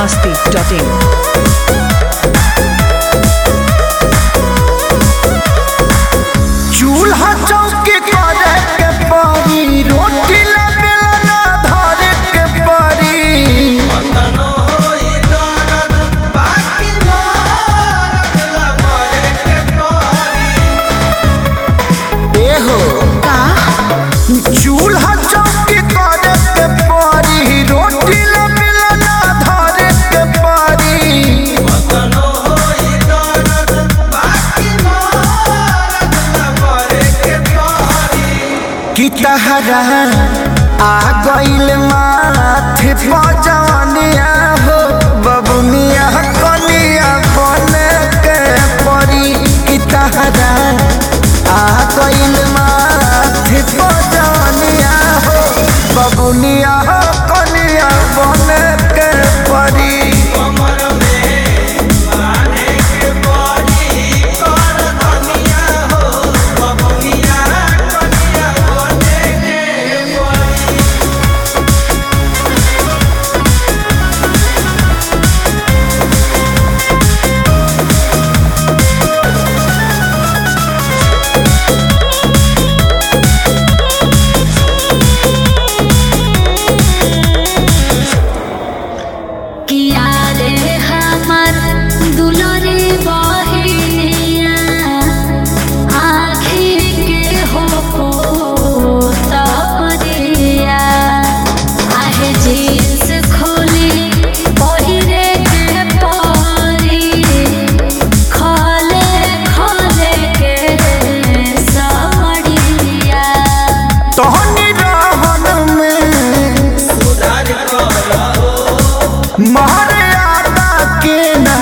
masti.in. चूल्हा चौकी करे के पड़ी रोटी ले बेलना धरे के पड़ी एहो चूल्हा चौकी करे के पड़ी रोटी ले बेलना धरे के पड़ी कि तहरा आ गइल माथे पजवनिया हो बबुनिया कनिया बन के परी कि तहरा आ गइल माथे पजवनिया हो बबुनिया कनिया बन के परी किया रे हमर दुलरे बहिनिया आखिर के हो पोतरिया आहे जींस खोली पहिरे के परी खोले खोले के साड़िया तोहनी रहन में मर्यादा के ना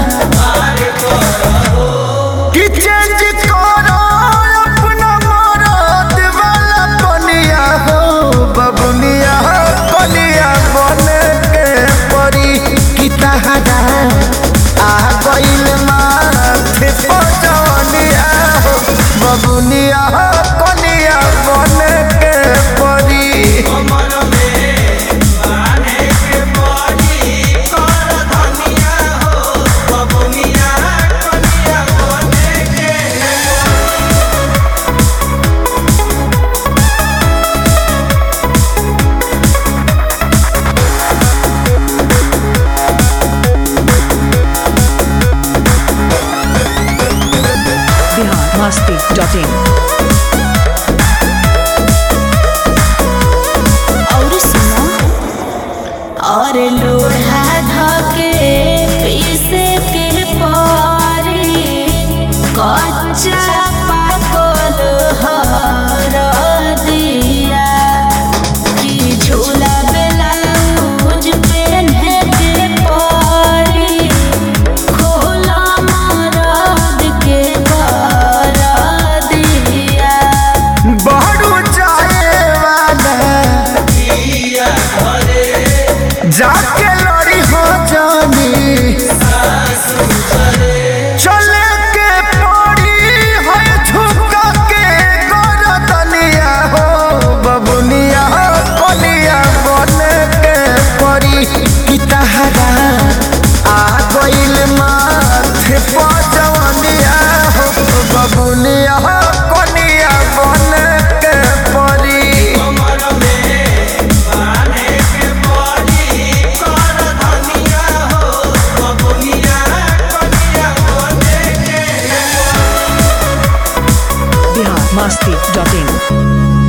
कि चेंज करो अपना मरद वाला बनिया हो बबुनिया कलिया बन के परी कि तहरा आ गइल माथे पजवनिया हो बबुनिया कलिया बन के परी Bihar masti.in. और सुनो और लोढ़ा धके पीसे के पारी कच्चा पाकल हर दिया कि झूला ब्लाउज पहने के पारी खोला मरद के कर दिया बहरू जाए वाला जाके लड़ी हो जानी चले के पड़ी है झुका के गरदनिया हो बबुनिया कलिया बन के पड़ी कि तहरा आ गइल माथे पजवनिया हो बबुनिया कलिया बन के पड़ी Bihar masti.in.